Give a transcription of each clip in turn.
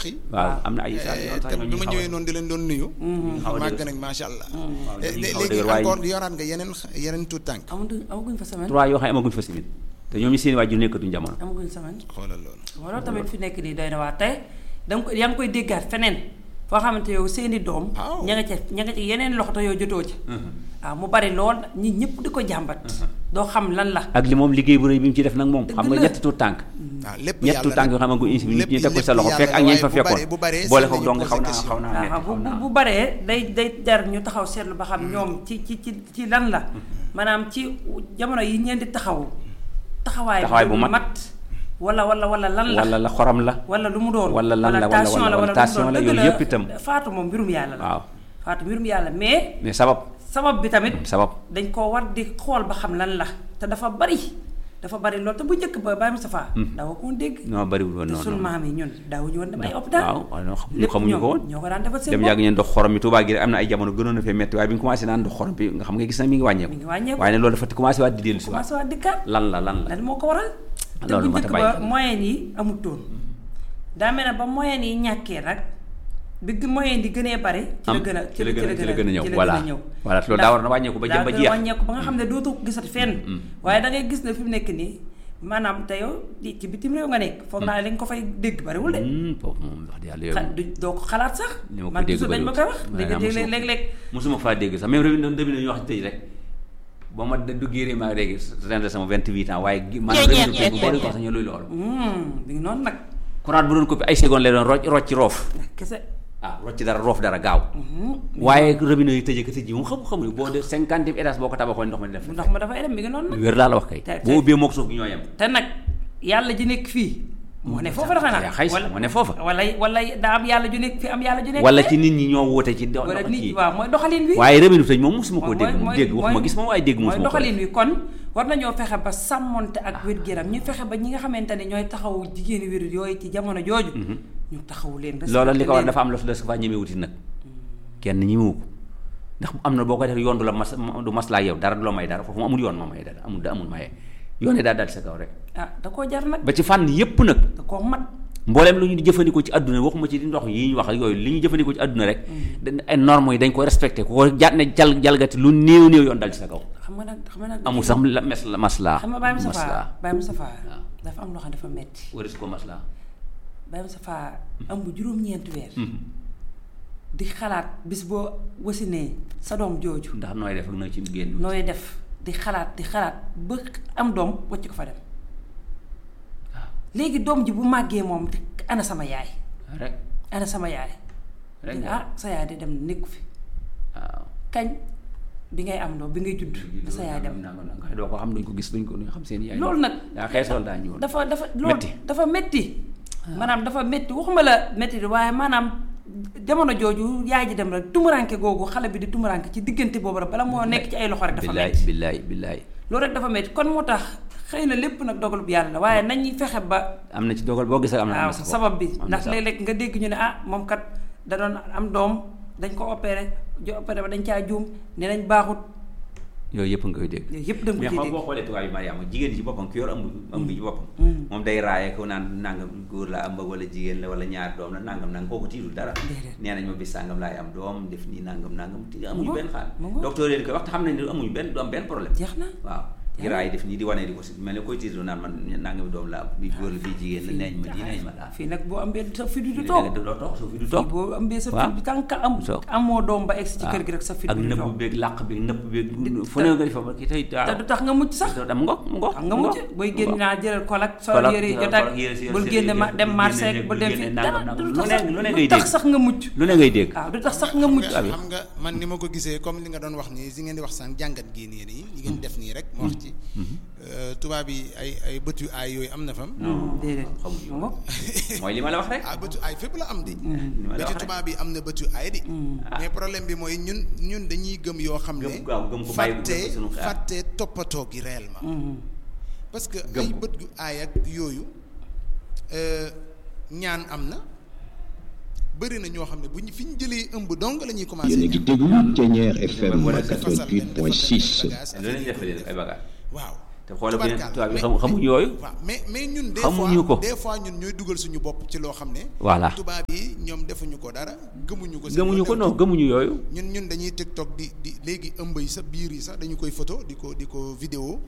yi waaw am na ay saal Eh, yoo te xam ne bi ma ñëwee noonu di leen doon nuyu xaw a màgg dëgër. nañ macha allah waaw Eh, dañuy lé- xaw a léegi dëgër waaye- encore yoraat nga yeneen yeneen tuut tànk amaguñ amaguñ fa semaine trois yoo xam ne amaguñ fa simit te ñoom ñu seen waajur nekkatuñ jamono amaguñ semaine xoolal loolu moo loolu tamit fi nekk nii doy na waa tey danga ko yaa ngi koy déggaat feneen foo xamante yow seeni doom Waaw. ña nga ca ña nga ca yeneen loxo te yow jotoo ca waaw mu bari lool ñi ñëpp di ko jàmbat doo xam lan la ak li moom liggéey bu rëy bi mu ci def nag moom xam nga la. ñetti tuut tànk waaw lépp ñett yàlla tuut tànk yoo xam ne ko insi nit ñi teg ko sa loxo fekk ak ñañ fa fekkoon bu baree boole seen ko nañu dong posé xaw naa question. xaw naa metti waaw bu xaw bu naa bu baree day day jar ñu taxaw seetlu ba xam ñoom ci ci ci ci lan la maanaam ci jamono yi ñeen di taxaw taxawaay Taxawaay bu mat. mat wala wala wala lan la wala la xorom la wala lu mu doon wala lan la, wala- tension wala- la wala wala tension lu mu la, doon yooyu dëgg yëpp itam. faatu moom mbirum yàlla la waaw faatu mbirum yàlla mais mais sabab sabab bi tamit sabab dañ koo war di xool ba xam lan la te dafa bari dafa bari loolu te bu njëkk ba Baye Moustapha daawa ko woon dégg non bariwul woon te noonu sunu maam yi ñun daawuñu woon dem ay hôpital waaw waaw non xam- lépp xamuñu ñoom ko woon ñoo ko daan defal seen dem bopp yàgg ñeen dox xorom bi Tuubaa gi rek am na ay jamono gënoon na fee metti waaye bi ñu commencé naan dox xorom bi nga xam nga gis na mi ngi wàññeeku mi ngi wàññeeku. waaye ne loolu dafa commencé waat di dellu si waat commencé waa dikkaat lan la lan la lan moo ko waral te Loolu bu mat a njëkk bàyyi ba xel. moyen yi amutoon daa mel ne ba moyen yi ñàkkee nag bi gi- moyen yi gënee bari ci la am gën a ci la gën a ci la gën a ñëw ci la voilà gën a ñëw voilà loolu daa war na wàññeeku ba jëm ba daa gën a jeex wàññeeku ba nga xam ne dootoo ko gisati fenn waaye da ngay gis ne fi mu nekk nii maanaam te yow di- ci bitim réew nga nekk foog naa li nga ko fay dégg bariwul de Hmm, foofu moom wax dëgg yàlla xa yow du doo ko xalaat sax ni ma ko man dégg toujours dañ ma koy wax bariwul. léegi Maanaam léeg-léeg mosuma- léeg-léeg mosuma faa dégg sax même réew mi doon début ñu wax tëj rek boo ma duggee réew maa léegi ren de sama 28 ans waaye gi- maanaam réew mi bu bari ko sax ñu luy loolu hum mi ngi noonu nag courant bu doon ko fi ay seconde lay doon rocc rocc roof kese ah rocc dara roof dara gaaw waaye robinet yi tëjee ko tëj yi moom xam xamuñu boo de cinquante étage boo ko tabaxoon ndox ma def ndox ma dafay dem mi ngi noonu nag wér laa la wax kay te- te- boo ubbee mook suuf gi ñoo yem te nag yàlla ji nekk fii moo ne foofa dafa yaa nag xay moo ne foofa wala wala daa am yàlla ju nekk fi am yàlla ju nekk wala fee. ci nit ñi ñoo woote ci do wala dox nit ci waaw mooy doxalin wi waaye robinet tëj moom mosuma koo mooy- dégg moom mooy- dégg waxuma mooy- gis moom waaye dégg mooy mosuma ko doxalin wi kon war nañoo fexe ba sàmmonte ak wér-gu-yaram ñu fexe ba ñi nga xamante ne ñooy taxawu jigéeni wér yooyu ci jamono jooju ñu taxawu leen loola li ko war respecté dafa am la su fa ñeme wuti nag kenn ñemewu ko ndax am na boo ko def yoon du la mas du maslaa yow dara du la may dara foofu mu amul yoon moo may dara amul da amul maye yoone daal daal sa kaw rek leen. ah da koo jar nag ba ci fànn yépp nag da koo mat mbooleem lu ñu di jëfandikoo ci àdduna waxuma ci di ndox yi ñu wax ak yooyu li ñu jëfandikoo ci àdduna rek dañ- ay normes yi dañ ko respecté ku ko jàtt ne jal jalgati lu néew néew yoon dal ci sa kaw xam nga nag xam nga nag amul sax la mes la maslaa xam nga Baye Moustapha maslaa Baye Moustapha waaw. dafa am loo xam ne dafa metti waris ko maslaa Baye Moustapha ëmb juróom-ñeenti weer di xalaat bis boo wasinee sa doom jooju ndax nooy def ak nooy ci génn nooy def di xalaat di xalaat ba am doom wacc ko fa dem waaw léegi doom ji bu màggee moom di ana sama yaay rek ana sama yaay rek ah sa yaay di dem nekku fi waaw kañ bi ngay am doom bi ngay judd ba sa yaay dem nangam nangam doo ko xam duñ ko gis duñ ko duñ xam seen yaay loolu nag daa xeesal daa ñëwoon dafa dafa loolu Metti. dafa metti maanaam dafa metti waxuma la metti di waaye maanaam jamono jooju yaay ji dem rek tumuranke googu xale bi di tumuranke ci diggante boobu rek bala moo nekk ci ay loxo rek dafa billaay metti billaay billaay loolu rek dafa metti kon moo tax xëy na lépp nag dogalub yàlla la waaye nañuy fexe ba am na ci dogal boo gisee am na am waaw na sabab bi am na ndax sabab. léeg-léeg nga dégg ñu ne ah moom kat da doon am doom dañ ko opéré jo opéré ba dañ caa juum ne nañ baaxut yooyu yëpp nga koy dégg yooyu yëpp da nga mais ko ciy xam dégg boo xoolee tubaab yi Mariama jigéen ci boppam ki yor ëmb ëmb ci boppam moom day raaye ko naan nangam góor la ëmb wala jigéen la wala ñaar doom la nangam nangam kooku tiitul dara Déedéet. nee nañ ma bis sàngam laay am doom def nii nangam nangam ti amuñu ngoog, benn xaal mu ngoog. docteur yi koy wax te xam nañ ne amuñu benn du am benn problème jeex na waaw di raay def nii di wane di ko si mel ne koy tiitul naan man nangami doom la am bii góor la fii jigéen la neeñ ma di neeñ ma daal fii nag boo ambee sa fi du du fii toog doo toog soo fi du fii toog boo ambee sa waaw. fit bi tànk am Toog. amoo doom ba egsi ci kër gi rek sa fit ak bi du nëbb toog beeg làq beeg nëbb beeg fu ne nga di fa ba ki tey te du tax nga mucc sax am ngoog mu ngoog xam nga mucc booy génn naa jëlal kolak sol Kolak, yëre yi sol jotaat kolak, yëre si- bul yëre si- génne ma yëre- dem bul marché génne- bul bul dem génne fi nangam, dara nangam. du Lu tax ne- sax lu ne du ngay tax dégg. sax nga mucc lu ne ngay dégg waaw du tax sax nga mucc xam abi. nga xam nga man ni ma ko gisee comme li nga doon wax nii si ngeen di wax sànq jàngat gii nii nii li ngeen def nii rek ma wax ci euh, tubaab yi ay ay bët yu aay yooyu am na fam déedéet xamuñu nga mooy li ma la wax rek ah bët yu aay fépp la am di li ma la ba ci wax rek tubaab yi am na bët yu aay di mais problème bi mooy ñun ñun dañuy gëm yoo xam ne Gëm gaaw, gëm ko bàyyi ko fàtte def ko sunu xel. fàtte toppatoo gi réellement parce que Gëm ay ko. bët yu aay ak yooyu euh, ñaan am na bëri na ñoo xam ne bu ñu fi ñu jëlee ëmb dong la ñuy commencé yéen a ngi déglu Ténière FM Wala defasal leen, defal leen 88.6 bagage, lu leen def leen ay bagages waaw te xoolal bu tubaarkaal. tubaab yi Mais- xam xamuñu yooyu waaw mais mais ñun des Xamuñu fois ko. des fois ñun ñooy dugal suñu bopp ci loo xam ne Voilà. tubaab yi ñoom defuñu ko dara gëmuñu ko seen gëmuñu ko yoon non gëmuñu yooyu ñun ñun dañuy TikTok di di léegi ëmb yi sax biir yi sax dañu koy photo di ko di ko vidéo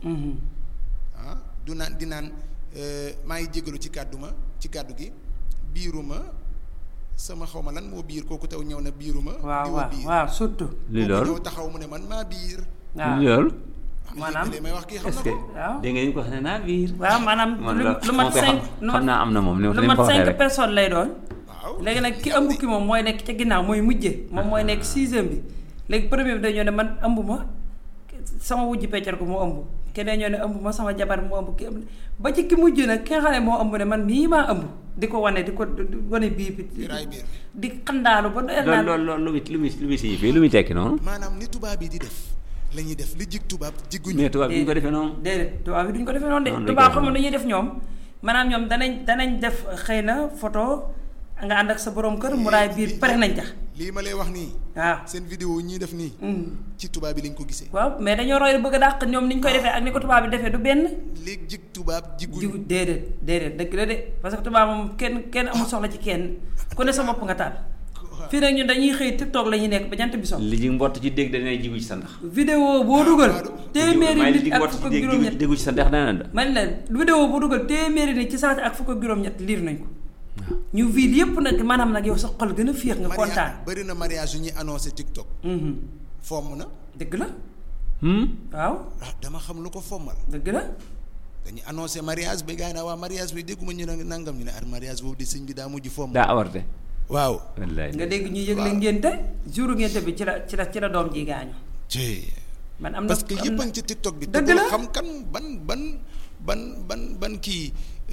ah du naan di naan euh, maa ngi jégalu ci kàddu ma ci kàddu gi biiruma sama xaw ma lan moo biir kooku taw ñëw na biiruma waaw diwa waaw biir waaw surtout lii kooku loolu ñëw taxaw mu ne man maa biir waaw loolu ah, Maanaam, li may wax kii xam est-ce na que ko waaw. dégg nga ñu ko wax ne naa biir waaw maanaam man lu la lu mat moo koy cinq xam- lu xam naa am na moom ni lu ni mat ko waxee cinq rek personnes lay doon waaw léegi nag ki ëmb ki moom mooy nekk ca ginnaaw mooy mujje moom mooy nekk sixième bi léegi premier bi dañoo ne man ëmb ma sama wujj peccar ko moo ëmb keneen ñoo ne ëmb ma sama jabar moo ëmb ki ëmb ba ci ki mujj nag ki nga xam ne moo ëmb ne man mii maa ëmb di ko wane di ko di wane bii bi biiraay biir di xandaalu ba doyal loolu naan loolu loolu lu muy lu muy lu muy signifie lu muy tekki noonu maanaam ni tubaab yi di def la ñuy def li jig tubaab jiguñu mais tubaab bi ñu ko defee noonu déedéet tubaab yi duñ ko defee noonu de Noonu lañ tubaab koy xamul lu ñuy def ñoom maanaam ñoom danañ danañ def xëy na photo nga ànd ak sa borom kër mu raay biir pare nañ ca lii ma lay wax nii waaw seen vidéo yi ñuy def nii ci tubaab yi lañ ko gisee waaw mais dañoo roy bëgg a dàq ñoom ni ñu koy defee ak ni ko tubaab bi defee du benn léegi jig tubaab jiguñu jiw déedéet déedéet dëgg la de parce que tubaab moom kenn kenn amul soxla ci kenn ku ne sa bopp nga taal fii nag ñun dañuy xëy TikTok la ñuy nekk ba jant bi so li ji mbott ci dégg dañuy jigu ci sa ndax vidéo boo dugal téeméeri may li ji nit ak mbott fukk ci ak dégg juróom-ñett déggu ci sa ndax dana da man la vidéo boo dugal téeméeri nit ci saati ak fukk ak juróom-ñett liir nañ ko ñu vide yépp nag maanaam nag yow sa xol gën a féex nga kontaan bëri na mariage yu ñuy annoncé TikTok Mhm. fomm na dëgg la hmm waaw ah dama xam lu ko fommal dëgg la dañuy annoncé mariage bi gars yi naa waa mariage bi dégguma ñu ne nangam ñu ne ar mariage boobu di sëñ bi daa mujj fomm daa awarte waaw wallaay nga dégg ñu yëgle Waaw. ngénte jouru ngénte bi ci la ci la ci la doom ji gaañu ci man am na parce que am yëpp na- a ngi ci TikTok bi te dëgg bul la xam kan ban ban ban ban ban kii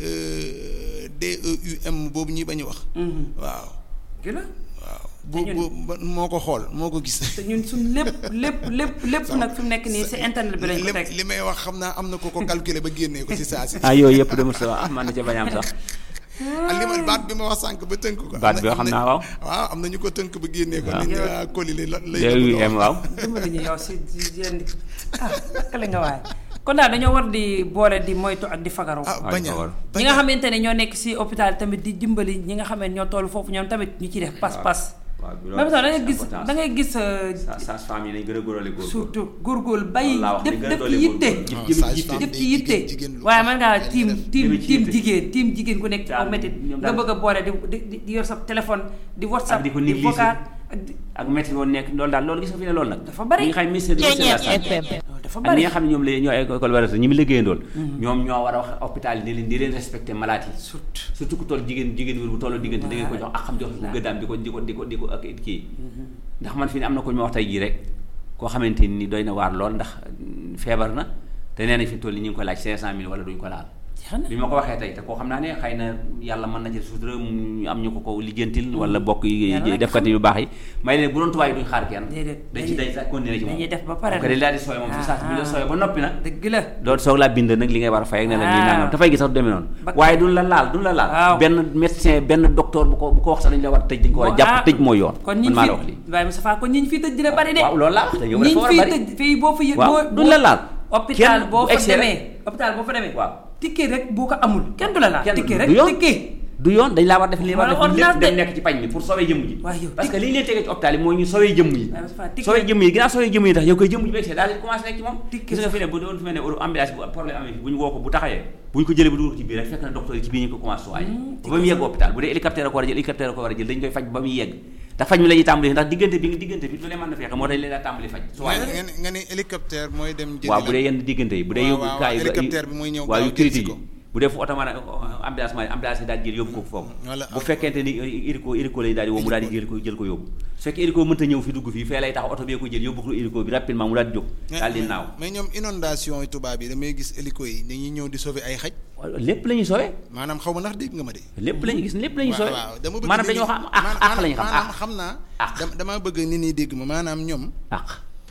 euh, DEUM boobu ñuy bañ a wax Mhm. waaw dëgg la waaw Te bu ñun- bu ba- moo ko xool moo ko gis te ñun suñ lépp lépp lépp lépp nag fi mu nekk nii si internet bi lañ ko li teg li may wax xam naa am na ko ko calculer ba génnee ko ci saa si ah yooyu yëpp dama sa ah man na ca bañ a am sax ak li ma baat bi ma wax sànq ba tënk ko Baat am bi na- xam am na- naa waaw. waaw am na ñu ko tënk ba génnee ko Waaw. nit ñi waa koli li la lay yooyu bëgg a em wax. waaw dimbali ñu yow si si yéen ah naka la nga waaye kon daal dañoo war di boole di moytu ak di fagaru ah Waaw, bañ a ñu ko war. ñi nga xamante ne ñoo nekk si hôpital tamit di dimbali ñi nga xam ne ñoo toll foofu ñoom tamit ñu ci def pas-pas waaw bi même sax da ngay c'est gis important. da ngay gis euh, sa sa femme yi dañ gën a góorale góor surtout góorgóorlu bay Loolu laa wax, def li gën a def doole ci yitte góorgóorlu. Non, jëm sage jiite. femme def day ci yitte jigéen- jigéen lu waaye baax man ngaa lay tiim def. tiim Jëme ci tiim yitte. jigéen tiim jigéen ku nekk ci aw Daal, métit ñoom nga daal- bëgg a boole di di di yor sa téléphone di whatsapp Ak di ko di négliger. vocal ak di ak métti woon nekk loolu daal loolu gis nga fi ne loolu nag Dafa bari. ñi nga xam ministère ministère de la santé loolu dafa ak bari ñi nga xam ne ñoom la ñoo ay collaborateur ñi mu liggéeyandool ñoom ñoo war a wax hôpital yi ne leen di leen respecté malade yi surtout surtout ku toll jigéen jigéen wér bu tolloo diggante da ngeen ko jox ak xam jox ko gëddaam di ko di ko di ko di ko ak kii ndax man fi ne am na ko ñu ma wax tey jii rek koo xamante ni doy na waar lool ndax mm, feebar na te nee nañ fi mu toll nii ñu ngi ko laaj cinq cent mille wala duñ ko laal jeex na bi ma ko waxee tey te koo xam naa ne xëy na yàlla mën na ci sutura mu am ñu ko ko lijjantil wala bokk yi Yàlla rek defkati yu baax yi may leen bu doon tubaab yi duñ xaar kenn Déedéet, dañ ci dañuy- dañ sax continuer ci moom dañuy def ba pare ko dañ daal di sooy moom fi sax bi la sooy ba noppi nag dëgg la doon soog laa bind nag li ngay war a fay ak ne la lii Waaw. nangam dafay gis sax du demee noonu Ba- waaye duñ la laal duñ la laal Waaw. benn médecin benn docteur bu ko bu ko wax sax dañ la war a tëj dañ ko war a ah, jàpp tëj mooy yoon kon man ñiñ maa fi la wax lii waaye Moustapha kon ñiñ fi tëj dina bari de waaw loolu laa wax te yow dafa ñiñ war a fi bari tëj fii boo fa yëg waaw boo duñ la laal hôpital Kenn boo bu fa egsee rek- demee hôpital boo fa demee waaw ticket rek boo ko amul kenn du la laal kenn ticket du rek yoon ticket du yoon dañ laa war def li war a Wala def lépp ordonnance dem de. nekk ci pañ mi pour sauver jëmm ji Waaye yow parce que tic- li ñu leen tegee ci hôpital yi mooy ñu sauver jëmm yi waaye Moustapha ticket sauver jëmm yi ginnaaw sauver jëmm yi tax yow koy jëmm ji bu egsee daal di commencé nekk ci moom Ticket gis nga fi ne bu doon fi mel ne euro ambulance bu problème amee fi bu ñu woo ko bu taxawee bu ñu ko jëlee bu dugal ko ci biir rek fekk na docteur yi ci biir ñu ko commencé soigné ba ba mu yegg hôpital bu dee hélicoptère a ko war a jël hélicoptère a ko war a jël dañ koy faj ba muy yegg ndax faj mi la ñuy tàmbali ndax diggante bi diggante bi du leen mën na fexe moo tax leen daa tàmbali faj nga nga ne nga ne hélicoptère mooy dem jëli waaw la. bu dee yenn diggante yi bu dee Waaw, yóbbu waaw, kaay yi hélicoptère bi mooy ñëw waaw gaaw yu jël si critique ko. yi bu dee fu oto mën a ambulance ma ambulance yi daal di jël yóbbu ko foofu Wala- bu fekkente ni hélico hélico lay daal di woo mu daal di jël ko jël ko yóbbu su fekkee hélico mënta ñëw fi dugg fii fee lay tax oto bee ko jël yóbbu ko hélico bi rapidement mu daal di jóg Mais- daal di mais- naaw mais ñoom inondation yi tubaab yi damay gis hélico yi dañuy ñëw di sauver ay xaj waaw lépp la ñuy sowe maanaam xaw ma ndax dégg nga ma de. lépp la ñuy gis lépp la ñuy sowe waaw dama bëgg maanaam nit ñi- dañoo xam àq maanaam- àq la ñu xam maanaam àq xam naa. Àq. dama damaa bëgg nit ñi dégg ma maanaam ñoom àq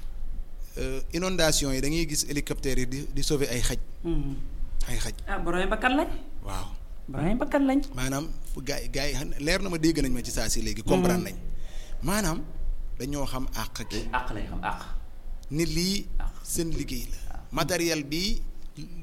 euh, inondation yi da ngay gis hélicoptère yi di di sauver ay xaj ay xaj ah borom bakkan lañ waaw borom bakkan lañ maanaam fu gaa yi gaa yi xam ne leer na ma dégg nañ ma ci saa si léegi comprendre nañ maanaam dañoo xam àq gi àq la ñu xam àq ni lii Àq. seen liggéey la matériel bi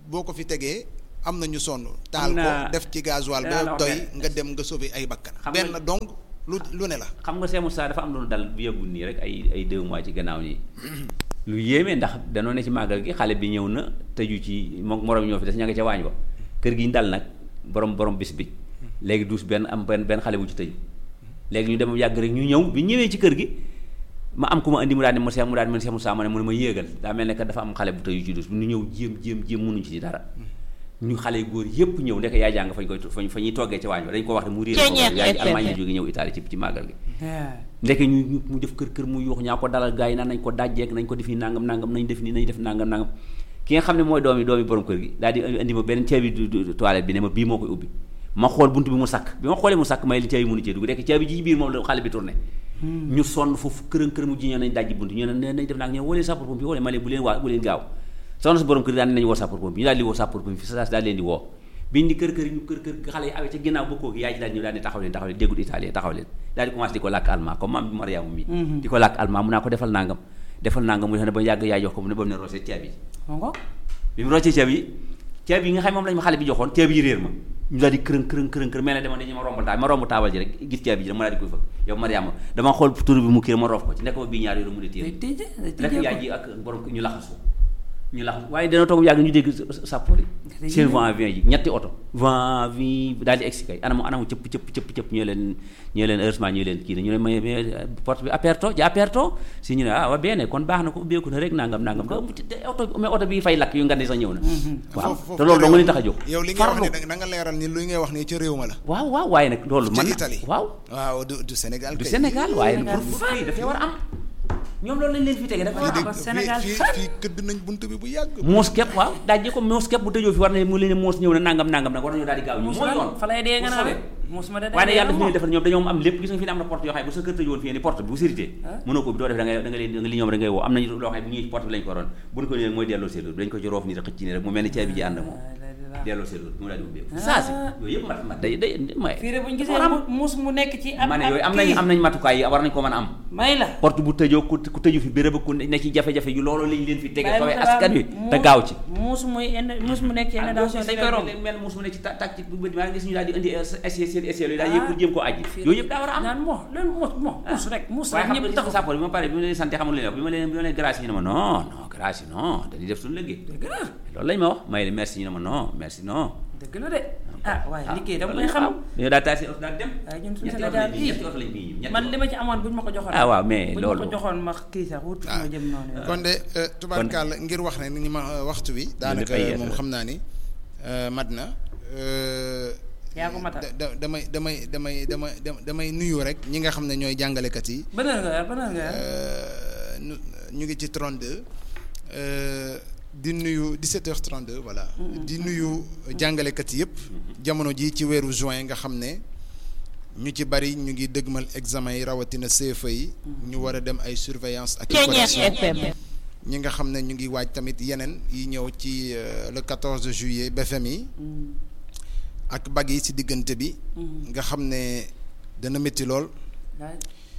boo ko fi tegee am na ñu sonn taal ko naa- def ci gasoil dinaa la ba wax doy benn- nga dem nga sauver ay bakkan Xam benn nga- donc lu lu ne la xam nga Cheikh Moussa dafa am lu dal bu yëgul nii rek ay ay deux mois ci gannaaw nii lu yéeme ndax danoo ne ci màggal gi xale bi ñëw na tëju ci moom morom ñoo fi des ña nga ca waañ ba kër gi ñu dal nag borom borom bis bi léegi duus benn am benn benn xale bu ci tëju léegi ñu dem yàgg rek ñu ñëw bi ñëwee ci kër gi ma am ku ma indi mu daal di ma Cheikh mu daal di ma Cheikh Moussa ma ne mu ne ma yéegal daa mel ne que dafa am xale bu tëju ci duus bi ñu ñëw jéem jéem jéem mënuñ ci dara ñu xale góor yépp ñëw ndek yaay jàng fañ koy fañ fa ñuy toggee ci waañ ba dañ ko wax ne mu réer ko Ceeñeex yaay ji FM. Allemagne la jóge ñëw Italie ci ci màggal gi Yeah. ndeke ñu ñu mu def kër kër mu yuux ñaa ko dalal gars yi naan nañ ko dajjeek nañ ko def nii nangam nangam nañ def nii nañ def nangam nangam ki nga xam ne mooy doomi doomi borom kër gi daal di indi ma beneen caabi du- du- toilette bi ne ma bii moo koy ubbi ma xool buntu bi mu sakk bi ma xoolee mu sakk may li caabi mënu cee dugg dekk caabi ji ci biir moom la xale bi tourné ñu sonn foofu kërën kër mu ji ñoo nañ dajji buntu ñu ne nañ def naag ñoo woo leen sapeur pompier woo leen ma leen bu leen waa bu leen gaaw soxna si borom kër gi daal ne nañ woo sapeur pompier ñu daal di woo sapeur pompier fi sa daal leen di woo biñ di kër kër ñu kër kër xale yi awee ca ginnaaw bokkoo gi yaay ji daal ñëw daal ne taxaw leen taxaw leen déggul italien taxaw leen daal di commencé di ko làkk allemand comme maam bi Mariama mi di ko làkk allemand mu naa ko defal nangam defal nangam mu ne ba yàgg yaay jox ko mu ne ba mu ne roosee ceeb yi ma ngo bi mu roccee ceeb yi ceeb yi nga xam moom lañ ma xale bi joxoon ceeb yi réer ma ñu daal di kërën kërën kërën kërën mel ne dama dañu ma romb taabal ma romb taabal ji rek gis ceeb yi ji rek ma daal di koy fëgg yow Mariama dama xool tur bi mu kii ma roof ko ci nekk ma bii ñaar yooyu mu di day téye tëje day rek tëjee yaay ko ji ak borom ñu laxasu ñu laxasu waaye dana toog yàgg ñu dégg sappoor yi seen vent vient ji ñetti oto vent vi daal di egsi kay anamu anamu cëpp cëpp cëpp cëpp ñu leen ñu leen heureusement ñu leen kii na ñu ne mais mais porte bi aperto ji aperto si ñu ne ah waa bene kon baax na ko ubbeeku na rek nangam nangam da oto mais oto bi fay lakk yu nga ne sax ñëw na waaw Foofu- foofu te loolu doo nga leen tax a jóg yow li ngay wax farlu. ni da nga leeral ni lu ngay wax ni ca réew ma la waaw waaw waaye nag loolu ca man Italie waaw waaw du du Sénégal du kay. Sénégal waaye Sénégal pour fii dafay war a am ñoom loolu lañ leen fi tege dafa war fii a am de ba Sénégal fii sax. fii këdd nañ bunt bi bu yàgg moos képp waaw dajje ko moos képp bu tëjoo fi war na mu leen ne moos ñëw na nangam nangam nag war nañoo daal di gaaw ñu mooy yoon fa lay dee nga pour naan sauver. muus ma de waaye nag yàlla daf moom. leen defal ñoom dañoo am lépp gis nga fi ne am na porte yoo xam ne bu sa kër tëjoon fii ni porte bi bu sécurité Ah. mënoo ko bi doo def da ngay da nga leen da nga li ñoom rek ngay woo am nañu loo xam ne bu ñuy ci porte bi lañ ko waroon bu ñu ko nee mooy delloo seetlu dañ ko ci roof nii rek xëcc nii rek mu mel ni caabi ji ànd ak moom delloo seetlu mu daal di ubbeeku saa si yooyu yëpp mat mat day day may fii de bu ñu gisee war a am. mu- muus mu nekk ci ab ma ne ab yooyu am nañ kii. am nañ matukaay yi war nañ ko mën a am may la porte bu tëjoo ku ku tëju fi béréb ku ne ci jafe-jafe yu loolu lañ leen fi tege Bàyyi sowee ma askan wi mu- te gaaw ci muus muy indi muus mu nekk ci inondation dañ koy romb mel muus mu ne ci tàkk ci bu bët maa ngi gis ñu daal di indi essai seen essai yooyu daal yëpp pour jéem koo aji yooyu yëpp daa war a am naan moo loolu muus moo muus rek muus waaye rek xam nga ñëpp gis nga taxaw sàppoor bi ma pare bi ma leen sant xamul leen wax bi ma leen bi ma leen grâce yi ñu ne ma non non grâce yi non dañuy def suñu liggéey loolu lañ ma wax may leen merci ñu ne ma non merci non dëgg la de ah waaye liggéey dama loolu koy xam dañoo daal taal seen oto daal dem waaye ñun suñu ñetti oto Sénégal lañ bii bii ñetti oto lañ bii ñetti man oto. li ma ci amoon buñ ma ko joxoon ah waaw mais buñ loolu ma ko joxoon ma kii sax wut fu ma jëm noonu kon de euh, tubaarkàlla ngir wax ne ni ma euh, waxtu bi daanaka ay yees moom la. xam naa ni euh, mat na euh, yaa ko matal. da- da- damay damay damay damay damay nuyu rek ñi nga xam ne ñooy jàngalekat yi ban heure nga yor ban heure nga yor Euh, ñu ñu ngi ci 32 euh, di nuyu 17h32 voilà. di nuyu jàngalekat yëpp. jamono ji ci weeru juin nga xam ne ñu ci bari ñu ngi dëgmal examen yi rawatina CFEE yi. ñu war a dem ay surveillance ak i Ceeñeex correction FM. ñi nga xam ne ñu ngi waaj tamit yeneen yi ñëw ci euh, le 14 juillet BFM yi ak bag yi ci diggante bi. nga xam ne dana métti lool daal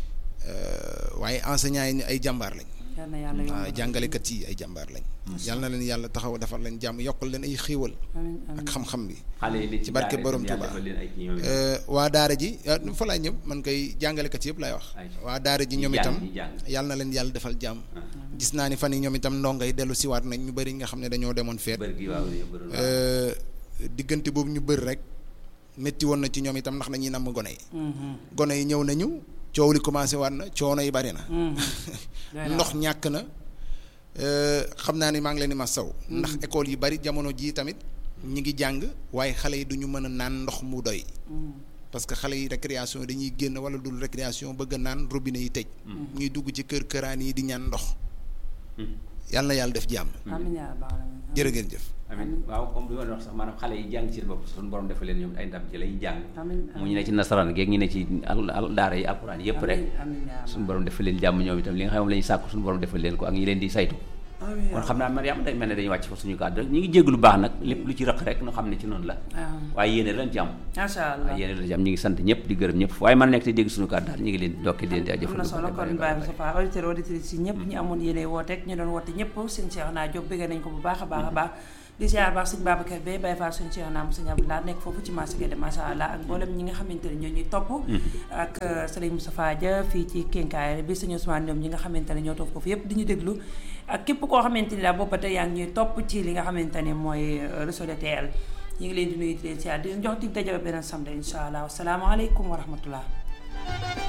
euh, waaye enseignants yi ni ay jàmbaar lañ. yal na yàlla waaw yombal. jàngalekat yi ay jàmbaar lañ yal na leen yàlla taxaw defal leen jàmm yokkal leen ay xéewal amiin ak amiin xam-xam bi xale yi li ci barke daara borom yàlla Touba. defal leen ay kii ñoom itam. Euh, waa daara ji ah, fa laay ñëw man koy jàngalekat yëpp laay wax Ay. waa daara ji Ñi ñoom jàng, itam ñi jàng. yal na leen yàlla defal jàmm gis naa ni fan yi ñoom itam ndongo yi dellu siwaat nañ ñu bëri nga xam ne dañoo demoon feet bër gi waaw yëpp bëri na. Euh, diggante boobu ñu bëri rek métti woon na ci ñoom itam ndax dañuy namm gone yi Mhm. gone yi ñëw nañu coow li commencé waat na coono yi bari na Mhm. Doy na ndox ñàkk na euh, xam naa ni maa ngi leen di ma saw ndax école yi bari jamono jii tamit ñi ngi jàng waaye xale yi duñu mën a naan ndox mu doy Mhm. parce que xale yi récréation dañuy génn wala dul récréation bëgg a naan robinet yi tëj ñuy dugg ci kër këraan yi di ñaan ndox yàlla na yàlla def jàmm amiin yaa rabbal aalamiin. jërë ngeen jëf amiin waaw comme bi ma doon wax sax maanaam xale yi jàng ci seen bopp suñu borom defal leen ñoom ay ndam ci lay jàng amiin mu ñu ne ci nasaraan geeg ñu ne ci al al daara yi alxuraan yëpp rek amiin amiin yaa suñu borom defal leen jàmm ñoom itam li nga xam moom la ñuy sàkku suñu borom defal leen ko ak ñi leen di saytu amiin kon xam naa Mariam day mel ne dañuy wàcc fa suñu kàddu rek ñu ngi jégg lu baax nag lépp lu ci rëq rek ñu xam ne ci noonu la waaw waaye yéene lañ ci am macha allah waaye yéene lañ ci am ñu ngi sant ñëpp di gërëm ñëpp waaye man nekk te dégg suñu kàddu daal ñu ngi leen dokki di leen di am jëfal na solo kon Baye Moustapha auditeur auditrice yi ñëpp ñi amoon yéene woote ak ñu doon woote ñëpp seen Cheikh naa Diop bëgg nañ ko bu baax a baax a baax di ziar baax sëñ Babacar Bey Baye Fall suñu Cheikh Naam sëñ Abdoulaye nekk foofu ci marché Guédé macha allah ak mboolem ñi nga xamante ne ñoo ñuy topp ak sëriñ Moustapha Dia fii ci Kénkaay bi sëñ Ousmane ñoom ñi nga xamante ne ñoo topp foofu yépp di ñu déglu ak képp koo xamante ni daal boobu ba tey yaa ngi ñuy topp ci li nga xamante ne mooy réseau de TL ñu ngi leen di nuyu di leen ziar di leen jox dig daje ba beneen samedi incha allah wasalaamaaleykum wa rahmatullah